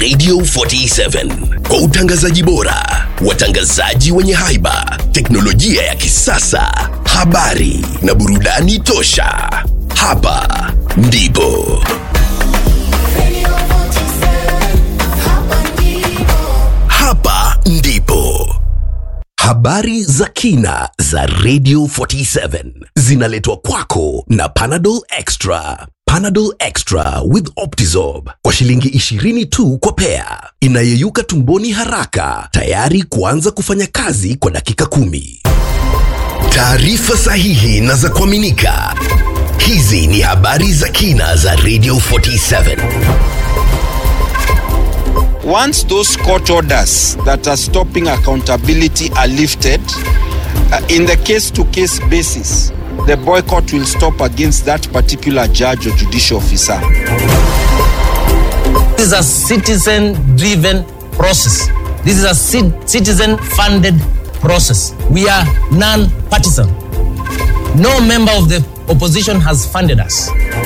Radio 47 kwa utangazaji bora, watangazaji wenye haiba, teknolojia ya kisasa, habari na burudani tosha. Hapa ndipo hapa ndipo habari za kina za Radio 47 zinaletwa kwako na Panadol Extra. Panadol Extra with Optizorb kwa shilingi 20 tu kwa pea, inayeyuka tumboni haraka, tayari kuanza kufanya kazi kwa dakika kumi. Taarifa sahihi na za kuaminika. Hizi ni habari za kina za Radio 47. Once those court orders that are stopping accountability are lifted, uh, in the case to case basis, the boycott will stop against that particular judge or judicial officer. This is a citizen driven process. This is a citizen funded process. We are non partisan. No member of the opposition has funded us.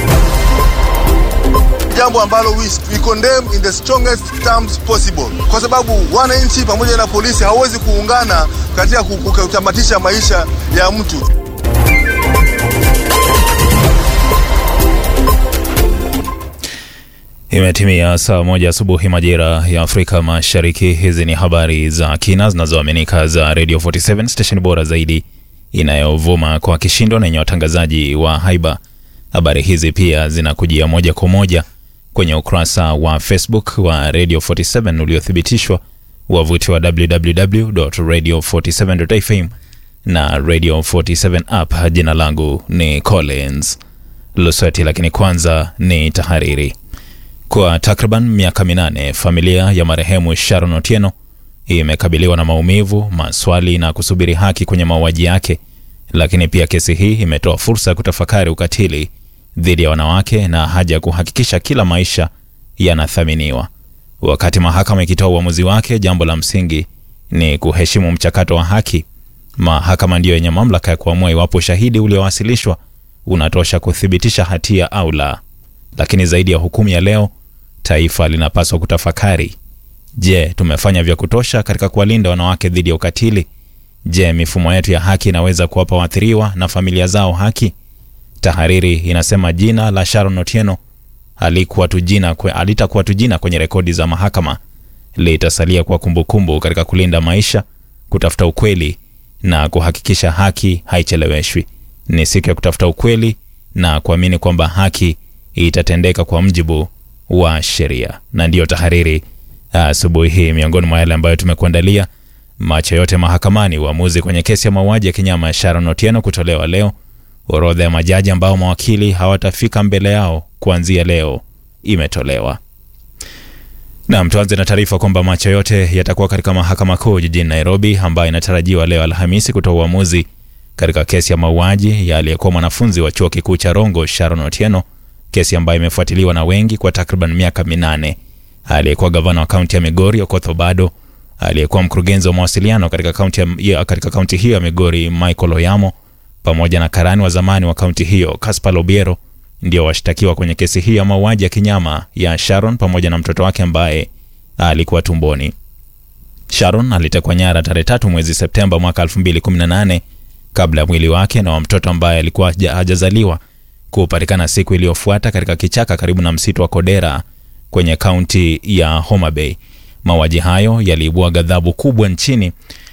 jambo ambalo we, we condemn in the strongest terms possible, kwa sababu wananchi pamoja na polisi hawawezi kuungana katika ku- ku- kutamatisha maisha ya mtu. Imetimia saa moja asubuhi majira ya Afrika Mashariki. Hizi ni habari za kina zinazoaminika za Radio 47 station bora zaidi inayovuma kwa kishindo na yenye watangazaji wa haiba. Habari hizi pia zinakujia moja kwa moja kwenye ukurasa wa Facebook wa Radio 47 uliothibitishwa, wavuti wa www.radio47.fm na Radio 47 app. Jina langu ni Collins Lusweti, lakini kwanza ni tahariri. Kwa takriban miaka minane familia ya marehemu Sharon Otieno imekabiliwa na maumivu, maswali na kusubiri haki kwenye mauaji yake, lakini pia kesi hii imetoa fursa ya kutafakari ukatili dhidi ya wanawake na haja ya kuhakikisha kila maisha yanathaminiwa. Wakati mahakama ikitoa uamuzi wake, jambo la msingi ni kuheshimu mchakato wa haki. Mahakama ndiyo yenye mamlaka ya kuamua iwapo ushahidi uliowasilishwa unatosha kuthibitisha hatia au la. Lakini zaidi ya hukumu ya leo, taifa linapaswa kutafakari: je, tumefanya vya kutosha katika kuwalinda wanawake dhidi ya ukatili? Je, mifumo yetu ya haki inaweza kuwapa waathiriwa na familia zao haki? Tahariri inasema jina la Sharon Otieno halikuwa tu jina kwe, alitakuwa tu jina kwenye rekodi za mahakama, litasalia kwa kumbukumbu katika kulinda maisha, kutafuta ukweli na kuhakikisha haki haicheleweshwi. Ni siku ya kutafuta ukweli na kuamini kwamba haki itatendeka kwa mjibu wa sheria. Na ndiyo tahariri asubuhi hii, miongoni mwa yale ambayo tumekuandalia: macho yote mahakamani, uamuzi kwenye kesi ya mauaji ya kinyama ya Sharon Otieno kutolewa leo, orodha ya majaji ambao mawakili hawatafika mbele yao kuanzia leo imetolewa. Nam, tuanze na taarifa kwamba macho yote yatakuwa katika mahakama kuu jijini Nairobi, ambayo inatarajiwa leo Alhamisi kutoa uamuzi katika kesi ya mauaji ya aliyekuwa mwanafunzi wa chuo kikuu cha Rongo Sharon Otieno, kesi ambayo imefuatiliwa na wengi kwa takriban miaka minane. Aliyekuwa gavana wa kaunti ya Migori Okoth Obado, aliyekuwa mkurugenzi wa mawasiliano katika kaunti ya- ya, katika kaunti hiyo ya Migori Michael Oyamo, pamoja na karani wa zamani wa kaunti hiyo Caspar Lobiero ndio washtakiwa kwenye kesi hii ya mauaji ya kinyama ya Sharon pamoja na mtoto wake ambaye alikuwa tumboni. Sharon alitekwa nyara tarehe tatu mwezi Septemba mwaka 2018 kabla ya mwili wake na wa mtoto ambaye alikuwa haja- hajazaliwa kupatikana siku iliyofuata katika kichaka karibu na msitu wa Kodera kwenye kaunti ya Homa Bay. Mauaji hayo yaliibua ghadhabu kubwa nchini.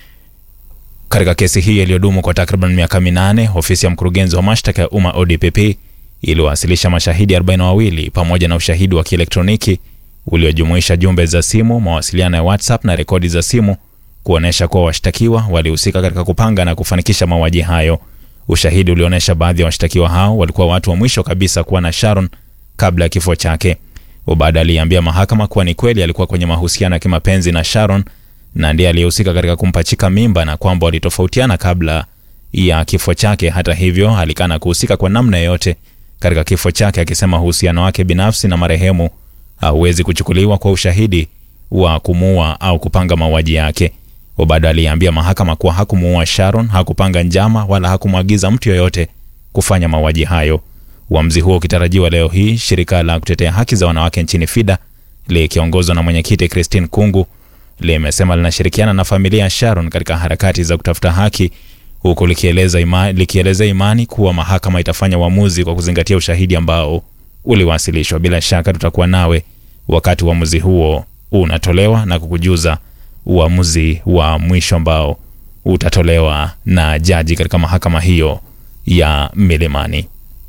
Katika kesi hii iliyodumu kwa takriban miaka minane, ofisi ya mkurugenzi wa mashtaka ya umma ODPP iliwasilisha mashahidi 42 pamoja na ushahidi wa kielektroniki uliojumuisha jumbe za simu, mawasiliano ya WhatsApp na rekodi za simu kuonyesha kuwa washtakiwa walihusika katika kupanga na kufanikisha mauaji hayo. Ushahidi ulionyesha baadhi ya washtakiwa hao walikuwa watu wa mwisho kabisa kuwa na Sharon kabla ya kifo chake. Obada aliambia mahakama kuwa ni kweli alikuwa kwenye mahusiano ya kimapenzi na Sharon na ndiye aliyehusika katika kumpachika mimba na kwamba walitofautiana kabla ya kifo chake. Hata hivyo, alikana kuhusika kwa namna yoyote katika kifo chake, akisema uhusiano wake binafsi na marehemu hauwezi kuchukuliwa kwa ushahidi wa kumuua au kupanga mauaji yake. Obado aliambia mahakama kuwa hakumuua Sharon, hakupanga njama wala hakumwagiza mtu yoyote kufanya mauaji hayo. Uamuzi huo ukitarajiwa leo hii, shirika la kutetea haki za wanawake nchini FIDA likiongozwa na mwenyekiti Christine Kungu limesema linashirikiana na familia ya Sharon katika harakati za kutafuta haki huku likieleza ima, likielezea imani kuwa mahakama itafanya uamuzi kwa kuzingatia ushahidi ambao uliwasilishwa. Bila shaka tutakuwa nawe wakati uamuzi huo unatolewa na kukujuza uamuzi wa mwisho ambao utatolewa na jaji katika mahakama hiyo ya Milimani.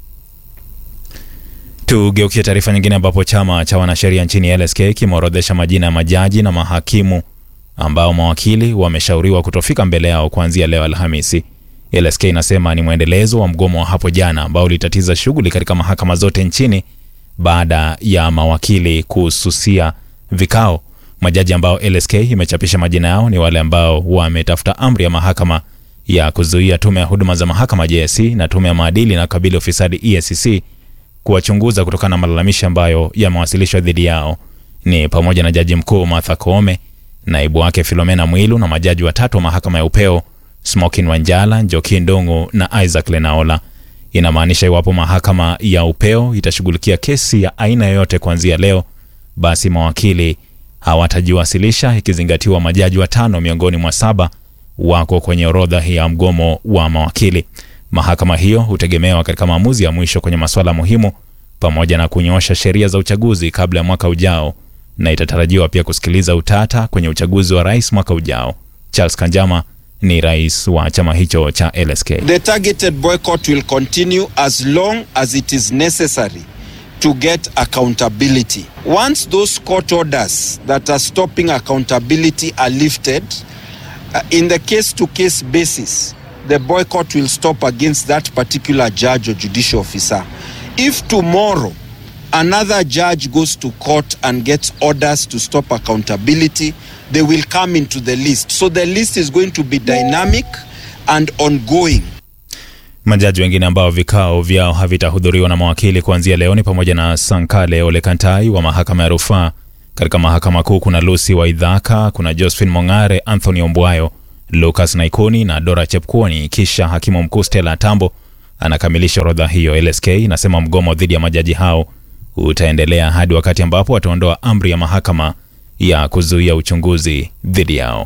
Tugeukie taarifa nyingine ambapo chama cha wanasheria nchini LSK kimeorodhesha majina ya majaji na mahakimu ambao mawakili wameshauriwa kutofika mbele yao kuanzia leo Alhamisi. LSK inasema ni mwendelezo wa mgomo wa hapo jana ambao ulitatiza shughuli katika mahakama zote nchini baada ya mawakili kususia vikao. Majaji ambao LSK imechapisha majina yao ni wale ambao wametafuta amri ya mahakama ya kuzuia tume ya huduma za mahakama JSC na tume ya maadili na kabili ufisadi EACC kuwachunguza kutokana na malalamishi ambayo yamewasilishwa dhidi yao ni pamoja na jaji mkuu Martha Koome, naibu wake Filomena Mwilu na majaji watatu wa mahakama ya upeo Smokin Wanjala, Njoki Ndung'u na Isaac Lenaola. Inamaanisha iwapo mahakama ya upeo itashughulikia kesi ya aina yoyote kuanzia leo, basi mawakili hawatajiwasilisha, ikizingatiwa majaji watano miongoni mwa saba wako kwenye orodha ya mgomo wa mawakili. Mahakama hiyo hutegemewa katika maamuzi ya mwisho kwenye masuala muhimu pamoja na kunyoosha sheria za uchaguzi kabla ya mwaka ujao, na itatarajiwa pia kusikiliza utata kwenye uchaguzi wa rais mwaka ujao. Charles Kanjama ni rais wa chama hicho cha LSK. The targeted boycott will continue as long as it is necessary to get accountability. Once those court orders that are stopping accountability are lifted, uh, in the case to case basis, the boycott will stop against that particular judge or judicial officer. If tomorrow another judge goes to court and gets orders to stop accountability, they will come into the list. So the list is going to be dynamic and ongoing. Majaji wengine ambao vikao vyao havitahudhuriwa na mawakili kuanzia leo ni pamoja na Sankale Ole Kantai wa mahakama ya rufaa. Katika mahakama kuu kuna Lucy Waidhaka, kuna Josephine Mong'are, Anthony Ombwayo, Lucas Naikuni na Dora Chepkuoni. Kisha hakimu mkuu Stella Tambo anakamilisha orodha hiyo. LSK inasema mgomo dhidi ya majaji hao utaendelea hadi wakati ambapo wataondoa amri ya mahakama ya kuzuia uchunguzi dhidi yao.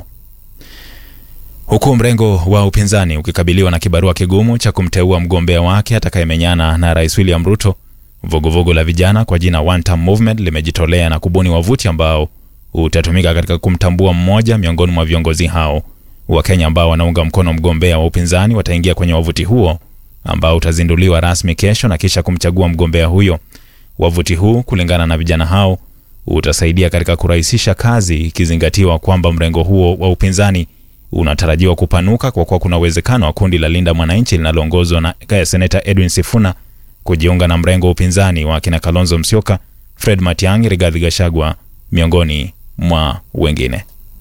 Huku mrengo wa upinzani ukikabiliwa na kibarua kigumu cha kumteua mgombea wake atakayemenyana na Rais William Ruto, vuguvugu la vijana kwa jina One Term Movement limejitolea na kubuni wavuti ambao utatumika katika kumtambua mmoja miongoni mwa viongozi hao. Wakenya ambao wanaunga mkono mgombea wa upinzani wataingia kwenye wavuti huo ambao utazinduliwa rasmi kesho na kisha kumchagua mgombea huyo. Wavuti huu kulingana na vijana hao utasaidia katika kurahisisha kazi, ikizingatiwa kwamba mrengo huo wa upinzani unatarajiwa kupanuka kwa kuwa kuna uwezekano wa kundi la Linda Mwananchi linaloongozwa na seneta Edwin Sifuna kujiunga na mrengo wa upinzani wa kina Kalonzo Musyoka, Fred Matiang'i, Rigathi Gachagua miongoni mwa wengine.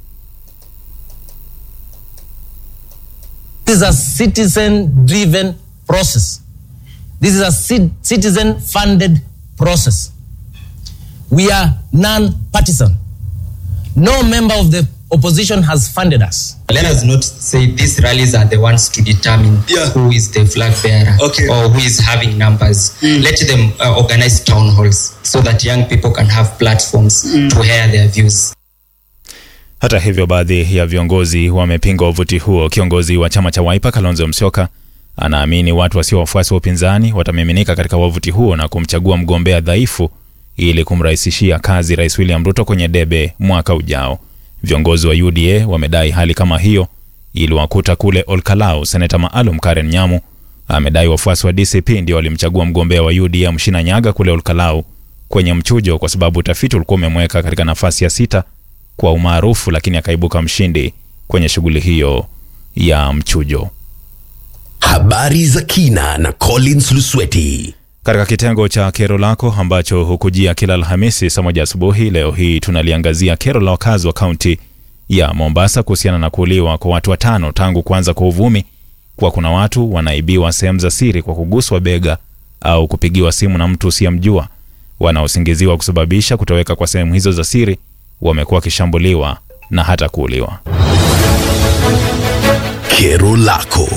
This is a citizen driven process. This is a citizen funded process. We are non partisan. No member of the opposition has funded us. Let us not say these rallies are the ones to determine Yeah. who is the flag bearer Okay. or who is having numbers. Let them uh, organize town halls so that young people can have platforms to air their views. Hata hivyo, baadhi ya viongozi wamepinga wavuti huo. Kiongozi wa chama cha Wiper Kalonzo Musyoka anaamini watu wasio wafuasi wa upinzani watamiminika katika wavuti huo na kumchagua mgombea dhaifu ili kumrahisishia kazi Rais William Ruto kwenye debe mwaka ujao. Viongozi wa UDA wamedai hali kama hiyo iliwakuta kule Olkalau. Seneta maalum Karen Nyamu amedai wafuasi wa DCP ndio walimchagua mgombea wa UDA Mshina Nyaga kule Olkalau kwenye mchujo, kwa sababu utafiti ulikuwa umemweka katika nafasi ya sita kwa umaarufu, lakini akaibuka mshindi kwenye shughuli hiyo ya mchujo. Habari za kina na Collins Lusweti. Katika kitengo cha kero lako ambacho hukujia kila Alhamisi saa moja asubuhi, leo hii tunaliangazia kero la wakazi wa kaunti ya Mombasa kuhusiana na kuuliwa kwa watu watano tangu kuanza kwa uvumi kuwa kuna watu wanaibiwa sehemu za siri kwa kuguswa bega au kupigiwa simu na mtu usiyemjua. Wanaosingiziwa kusababisha kutoweka kwa sehemu hizo za siri wamekuwa wakishambuliwa na hata kuuliwa. Kero lako.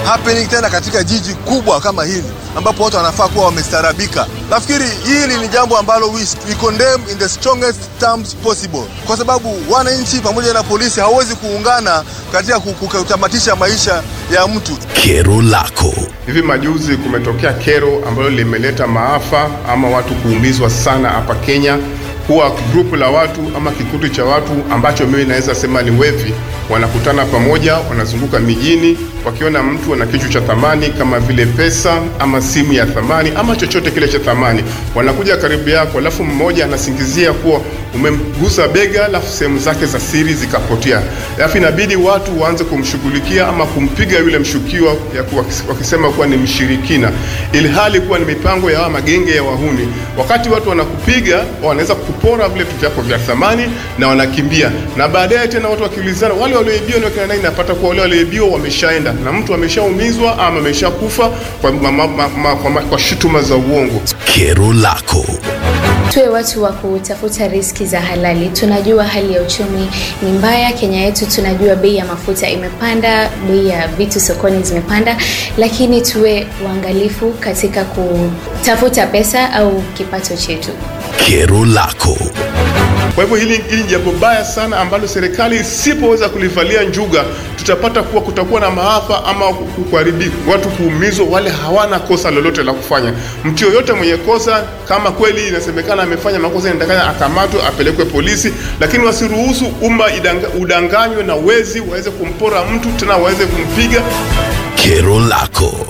happening tena katika jiji kubwa kama hili ambapo watu wanafaa kuwa wamestarabika. Nafikiri hili ni jambo ambalo we, we condemn in the strongest terms possible, kwa sababu wananchi pamoja na polisi hawawezi kuungana katika kutamatisha maisha ya mtu. Kero lako Hivi majuzi kumetokea kero ambalo limeleta maafa ama watu kuumizwa sana hapa Kenya. Huwa grupu la watu ama kikundi cha watu ambacho mimi naweza sema ni wevi, wanakutana pamoja, wanazunguka mijini, wakiona mtu ana kitu cha thamani kama vile pesa ama simu ya thamani ama chochote kile cha thamani, wanakuja karibu yako, alafu mmoja anasingizia kuwa umemgusa bega, alafu sehemu zake za siri zikapotea, alafu inabidi watu waanze kumshughulikia ama kumpiga yule mshukiwa ya kuwa, wakisema kuwa ni mshirikina, ili hali kuwa ni mipango ya hawa magenge ya wahuni. Wakati watu wanakupiga, wanaweza kupora vile vitu vyako vya thamani na wanakimbia, na baadaye tena watu wakiulizana, wale walioibiwa ni wakina nani? Napata kuwa wale walioibiwa wameshaenda na mtu ameshaumizwa ama ameshakufa kwa, ma, ma, ma, ma, kwa, ma, kwa shutuma za uongo. kero lako tuwe watu wa kutafuta riski za halali. Tunajua hali ya uchumi ni mbaya Kenya yetu, tunajua bei ya mafuta imepanda, bei ya vitu sokoni zimepanda, lakini tuwe waangalifu katika kutafuta pesa au kipato chetu. kero lako Kwa hivyo hili, hili ni jambo baya sana ambalo serikali isipoweza kulivalia njuga, tutapata kuwa kutakuwa na maafa ama kuharibi watu kuumizwa, wale hawana kosa lolote la kufanya. Mtu yoyote mwenye kosa, kama kweli inasemekana amefanya makosa, inatakana akamatwe, apelekwe polisi, lakini wasiruhusu umma idanga, udanganywe na wezi waweze kumpora mtu tena waweze kumpiga. kero lako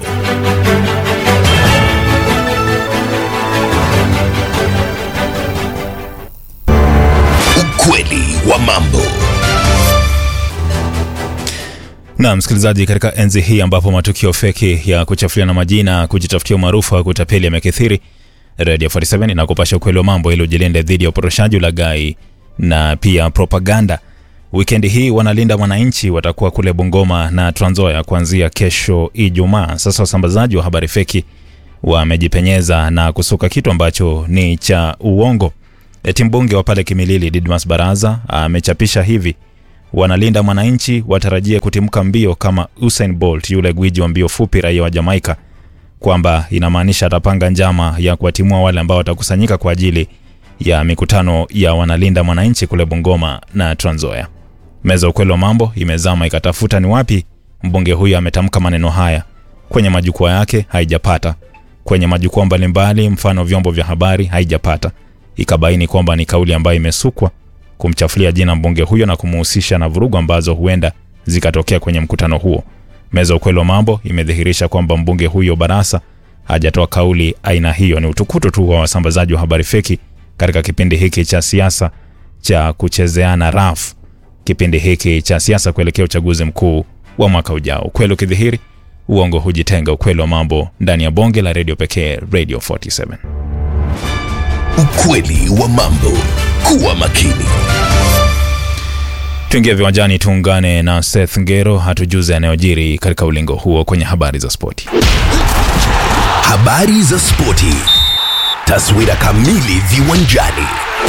ukweli wa mambo na msikilizaji, katika enzi hii ambapo matukio feki ya kuchafuliana majina, kujitafutia umaarufu au kutapeli yamekithiri, Radio 47 inakupasha ukweli wa mambo ili ujilinde dhidi ya uporoshaji, ulaghai na pia propaganda. Wikendi hii wanalinda mwananchi watakuwa kule Bungoma na Trans Nzoia kuanzia kesho Ijumaa. Sasa wasambazaji wa habari feki wamejipenyeza na kusuka kitu ambacho ni cha uongo. Eti mbunge wa pale Kimilili Didmas Baraza amechapisha hivi: wanalinda mwananchi watarajie kutimka mbio kama Usain Bolt, yule gwiji wa mbio fupi raia wa Jamaika, kwamba inamaanisha atapanga njama ya kuwatimua wale ambao watakusanyika kwa ajili ya mikutano ya wanalinda mwananchi kule Bungoma na Trans Nzoia. Meza ukweli wa mambo imezama ikatafuta ni wapi mbunge huyu ametamka maneno haya. Kwenye majukwaa yake haijapata, kwenye majukwaa mbalimbali, mfano vyombo vya habari haijapata. Ikabaini kwamba ni kauli ambayo imesukwa kumchafulia jina mbunge huyo na kumuhusisha na vurugu ambazo huenda zikatokea kwenye mkutano huo. Meza ukweli wa mambo imedhihirisha kwamba mbunge huyo Barasa hajatoa kauli aina hiyo. Ni utukutu tu wa wasambazaji wa habari feki katika kipindi hiki cha siasa cha kuchezeana rafu, kipindi hiki cha siasa kuelekea uchaguzi mkuu wa mwaka ujao. Ukweli ukidhihiri, uongo hujitenga. Ukweli wa mambo ndani ya bonge la redio pekee, Radio 47. ukweli wa mambo kuwa makini Tuingie viwanjani, tuungane na Seth Ngero hatujuze yanayojiri katika ulingo huo kwenye habari za spoti. habari za spoti taswira kamili viwanjani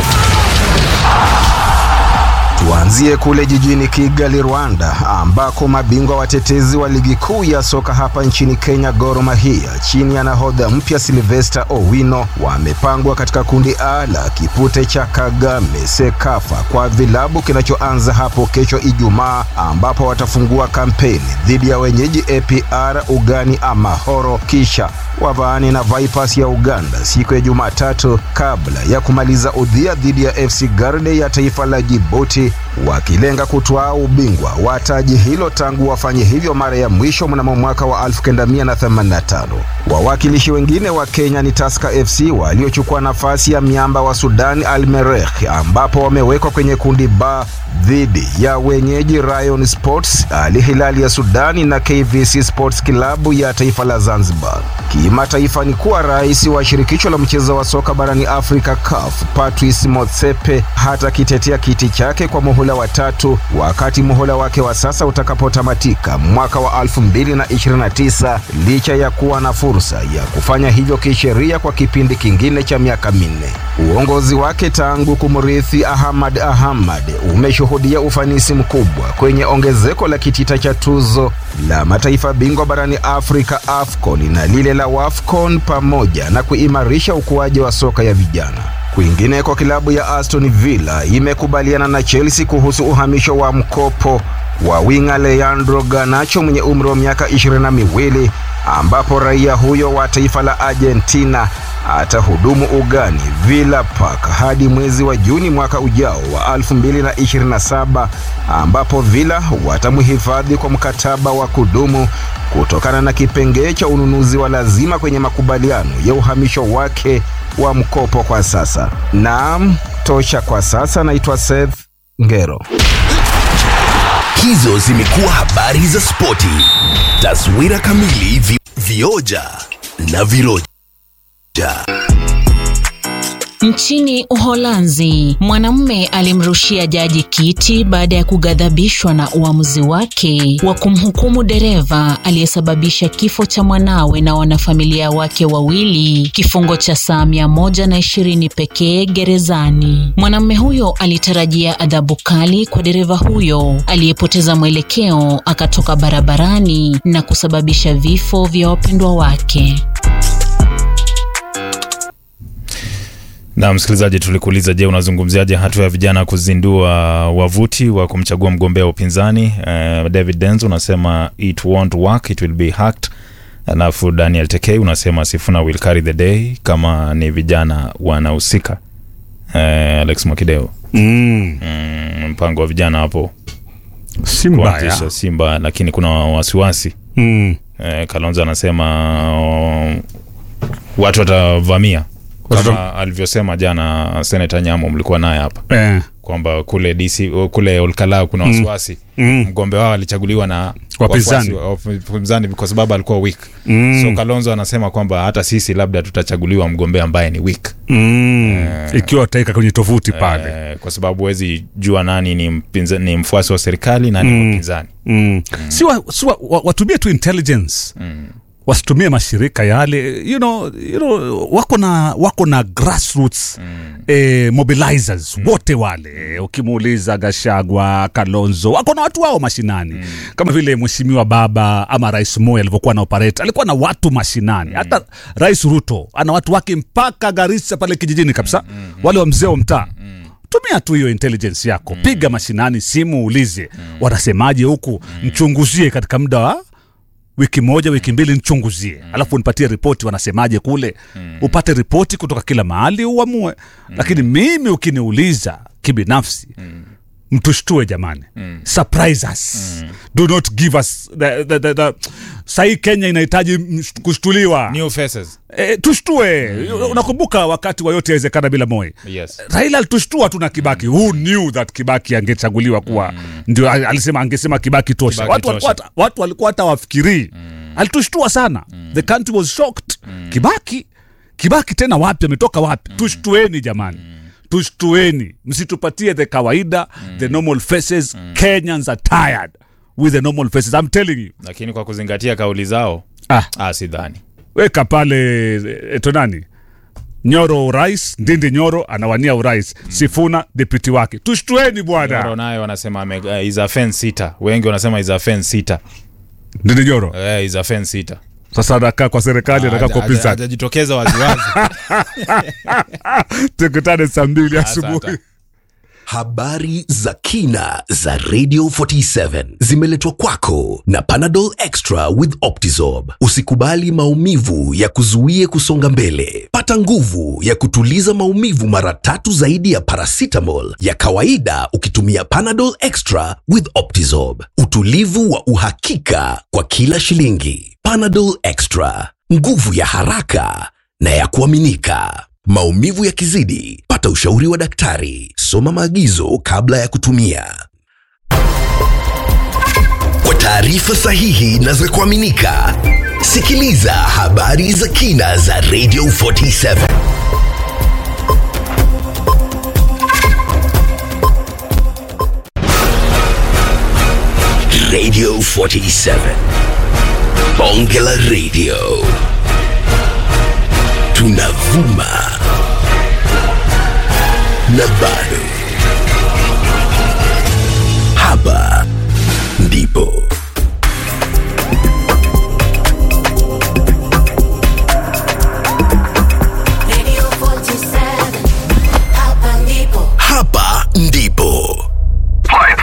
Tuanzie kule jijini Kigali, Rwanda, ambako mabingwa watetezi wa ligi kuu ya soka hapa nchini Kenya, Gor Mahia, chini ya nahodha mpya Sylvester Owino, wamepangwa katika kundi A la kipute cha Kagame Sekafa kwa vilabu kinachoanza hapo kesho Ijumaa, ambapo watafungua kampeni dhidi ya wenyeji APR Ugani Amahoro, kisha wavaani na Vipers ya Uganda siku ya Jumatatu kabla ya kumaliza udhia dhidi ya FC Garde ya taifa la Djibouti wakilenga kutwaa ubingwa wa taji hilo tangu wafanye hivyo mara ya mwisho mnamo mwaka wa 1985. Wawakilishi wengine wa Kenya ni Tusker FC waliochukua nafasi ya miamba wa Sudan Al Merrikh ambapo wamewekwa kwenye kundi B dhidi ya wenyeji Rayon Sports, Al Hilal ya Sudani na KVC Sports Club ya taifa la Zanzibar. Kimataifa ni kuwa rais wa shirikisho la mchezo wa soka barani Afrika CAF Patrice Motsepe hata kitetea kiti chake kwa muhula wa tatu wakati muhula wake wa sasa utakapotamatika mwaka wa 2029 licha ya kuwa na fursa ya kufanya hivyo kisheria kwa kipindi kingine cha miaka minne. Uongozi wake tangu kumrithi Ahmad Ahmad umeshuhudia kushuhudia ufanisi mkubwa kwenye ongezeko la kitita cha tuzo la mataifa bingwa barani Afrika AFCON na lile la WAFCON pamoja na kuimarisha ukuaji wa soka ya vijana. Kwingineko, kilabu ya Aston Villa imekubaliana na Chelsea kuhusu uhamisho wa mkopo wa winga Leandro Garnacho mwenye umri wa miaka ishirini na miwili ambapo raia huyo wa taifa la Argentina atahudumu ugani Villa Park hadi mwezi wa Juni mwaka ujao wa 2027 ambapo Villa watamhifadhi kwa mkataba wa kudumu kutokana na kipengee cha ununuzi wa lazima kwenye makubaliano ya uhamisho wake wa mkopo kwa sasa. Naam, tosha kwa sasa. Naitwa Seth Ngero. Hizo zimekuwa habari za spoti. Taswira kamili vi, vioja na viroja. Nchini Uholanzi, mwanamume alimrushia jaji kiti baada ya kughadhabishwa na uamuzi wake wa kumhukumu dereva aliyesababisha kifo cha mwanawe na wanafamilia wake wawili kifungo cha saa mia moja na ishirini pekee gerezani. Mwanamume huyo alitarajia adhabu kali kwa dereva huyo aliyepoteza mwelekeo akatoka barabarani na kusababisha vifo vya wapendwa wake. Na msikilizaji, tulikuuliza, je, unazungumziaje hatua ya vijana kuzindua wavuti wa kumchagua mgombea wa upinzani? Uh, David Denzo unasema it won't work, it will be hacked. Alafu Daniel Tekei unasema Sifuna will carry the day kama ni vijana wanahusika. Uh, Alex Mwakideo, Mm. mm, mpango wa vijana hapo Si mbaya. kuanzisha Simba, lakini kuna wasiwasi Mm. uh, Kalonzo anasema uh, watu watavamia kama alivyosema jana Senata Nyamo, mlikuwa naye hapa Eh. kwamba kule DC kule Olkalau kuna wasiwasi Mm. mgombe wao alichaguliwa na Wapinzani. wafuasi wa- wapinzani kwa sababu alikuwa weak Mm. so Kalonzo anasema kwamba hata sisi labda tutachaguliwa mgombea ambaye ni weak Mm. Ikiwa utaika kwenye tovuti pale. eh, kwa sababu huwezi jua nani ni, mpinza, ni mfuasi wa serikali nani ni mpinzani Mm. Si, wa, si wa, wa, watumie tu intelligence wasitumie mashirika yale you know, you know, wako na wako na grassroots eh, mobilizers wote wale ukimuuliza Gashagwa, Kalonzo wako na watu wao mashinani kama vile mheshimiwa baba ama rais Moi alivyokuwa na operate alikuwa na watu mashinani hata rais Ruto ana watu wake mpaka Garissa pale kijijini kabisa wale wa mzee wa mtaa tumia tu hiyo intelligence yako piga mashinani simu ulize wanasemaje huku mchunguzie katika muda wa wiki moja wiki mbili nichunguzie alafu nipatie ripoti wanasemaje kule upate ripoti kutoka kila mahali uamue lakini mimi ukiniuliza kibinafsi mtushtue jamani surprise us do not give us the, the, the, the. sahii kenya inahitaji msh- kushtuliwa new faces e, tushtue unakumbuka wakati wa yote yawezekana bila moi yes raila alitushtua tu na kibaki who knew that kibaki angechaguliwa kuwa ndio al- alisema angesema kibaki tosha Kibaki watu walikuwa tosha. hata- watu walikuwa hata wafikirii alitushtua sana the country was shocked kibaki kibaki tena wapi ametoka wapi tushtueni jamani tushtueni msitupatie the kawaida the normal faces kenyans are tired with the normal faces i'm telling you lakini kwa kuzingatia kauli zao ah, ah, sidhani weka pale eto nani nyoro urais ndindi nyoro anawania urais sifuna deputy wake tushtueni Nyoro bwana naye wanasema ame, uh, is a fence sita wengi wanasema is a fence sita ndindi nyoro uh, is a fence sita sasa anakaa kwa serikali anakaa kwa Haja- upinzani hajajitokeza waziwazi tukutane saa mbili Asante. asubuhi Habari za kina za Radio 47 zimeletwa kwako na Panadol Extra with Optizorb. Usikubali maumivu ya kuzuie kusonga mbele. Pata nguvu ya kutuliza maumivu mara tatu zaidi ya paracetamol ya kawaida ukitumia Panadol Extra with Optizorb. Utulivu wa uhakika kwa kila shilingi. Panadol Extra, nguvu ya haraka na ya kuaminika. Maumivu yakizidi, pata ushauri wa daktari. Soma maagizo kabla ya kutumia. Kwa taarifa sahihi na za kuaminika, sikiliza habari za kina za Radio 47. Radio 47. Bonge la Radio. Tunavuma na bado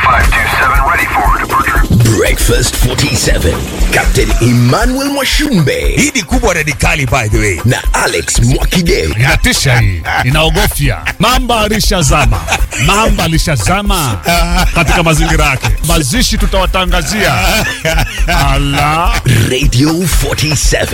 Breakfast 47. Captain Emmanuel Mwashumbe. Hii ni kubwa radikali by the way. Na Alex Mwakide. inatisha hii inaogofya mamba alishazama mamba alishazama katika mazingira yake mazishi tutawatangazia ala Radio 47.